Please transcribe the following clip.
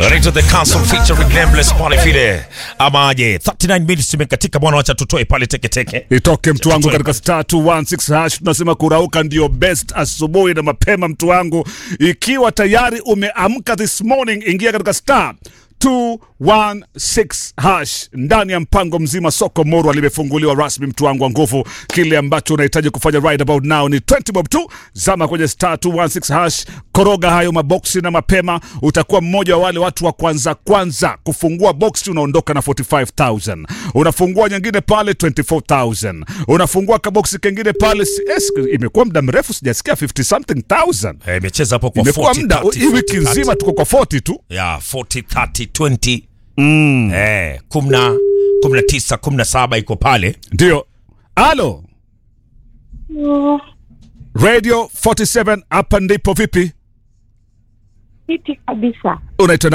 Rated the Council featuring Nameless Qualifide. Ama aje 39 minutes imekatika bwana, wacha tutoe pale teke teke. Itoke mtu wangu Tutoe katika star 216 hash. Tunasema kurauka ndio best asubuhi na mapema, mtu wangu. Ikiwa tayari umeamka this morning, ingia katika star 216 hash ndani ya mpango mzima. Soko Morwa limefunguliwa rasmi, mtu wangu wa nguvu. Kile ambacho unahitaji kufanya right about now ni 20 bob tu, zama kwenye star 216 hash, koroga hayo maboksi na mapema, utakuwa mmoja wa wale watu wa kwanza kwanza kufungua boksi. Unaondoka na 45000 unafungua nyingine pale 24000 unafungua kaboksi kengine pale. si- Yes, imekuwa muda mrefu sijasikia 50 something thousand. Eh, imecheza hapo kwa Imekuwa 40 muda 30, hii wiki 40, nzima tuko kwa 40 tu. ya 40 30 20 eh, 10 19 17 iko pale. Ndio. Alo. Radio 47 hapa ndipo vipi? Fiti kabisa. Unaitwa